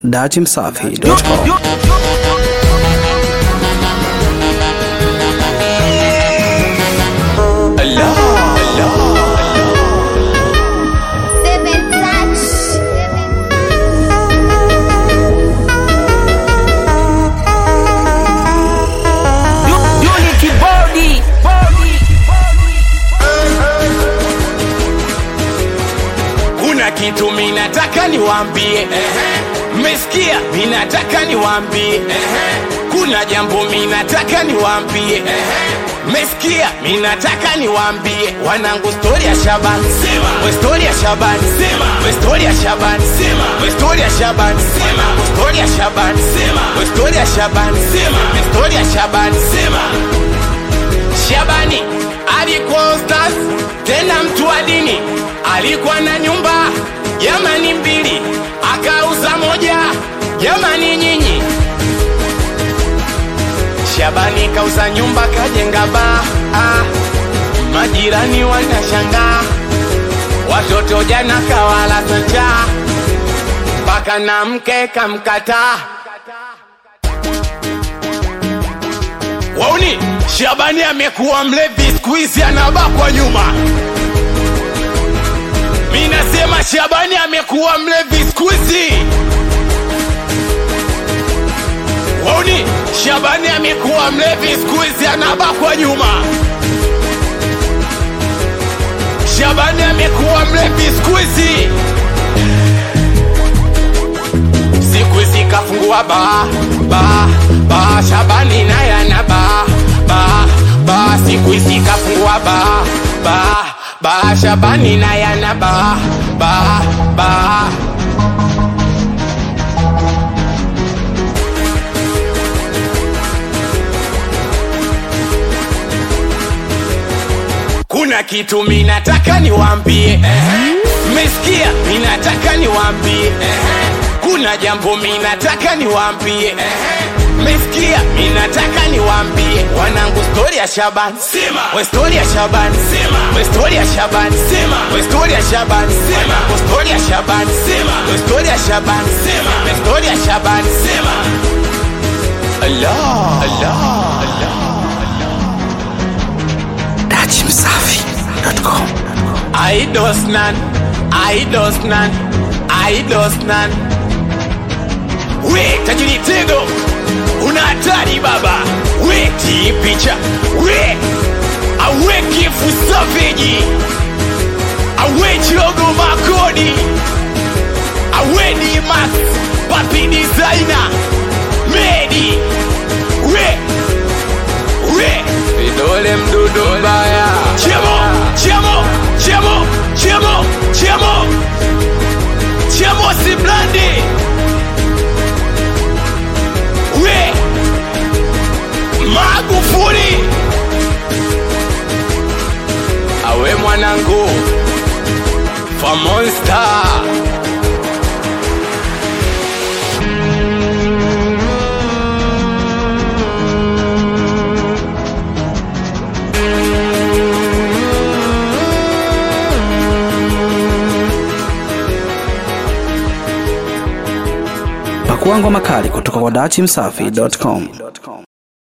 datimsafi.com Seven touch. Unity body. kuna kitu minataka niwambie mmesikia minataka niwambie kuna jambo minataka niwambie mmesikia minataka niwambie wanangu stori ya shabani we stori ya shabani we stori ya shabani we stori ya shabani we stori ya shabani we stori ya shabani we stori ya shabani Shabani alikuwa ustaz tena mtu wa dini, alikuwa na nyumba jamani mbili, akauza moja jamani nyinyi. Shabani kauza nyumba kajenga baa, ah, majirani wanashangaa, watoto jana kawala njaa, mpaka na mke kamkataa. Wauni, Shabani amekuwa mlevi siku hizi anabakwa nyuma. Mi nasema Shabani amekuwa mlevi siku hizi. Wauni, Shabani amekuwa mlevi siku hizi anabakwa nyuma. Shabani amekuwa mlevi siku hizi. siku hizi kafungua ba ba ba Shabani naye ana ba ba ba siku hizi kafungua ba ba ba Shabani naye ana ba ba ba kuna kitu minataka niwambie mmesikia minataka niwambie kuna jambo minataka niwambie mmesikia minataka niwambie wanangu stori ya shabani we stori ya shabani we stori ya shabani we stori ya shabani wanangu stori ya shabani we stori ya shabani we stori ya shabani Allah Allah datimsafi.com Aidosnan, Aidosnan, Aidosnan. We tajiri tego, una hatari baba. We ti picha, we awe kifu savage, awe chirogo makodi, awe ni max, papi designer, medi, we we vidole mdudu mbaya chemo chemo chemo chemo chemo chemo si blandi we magufuli awe mwanangu fa monster pakua ngoma kali kutoka kwa datimsafi.com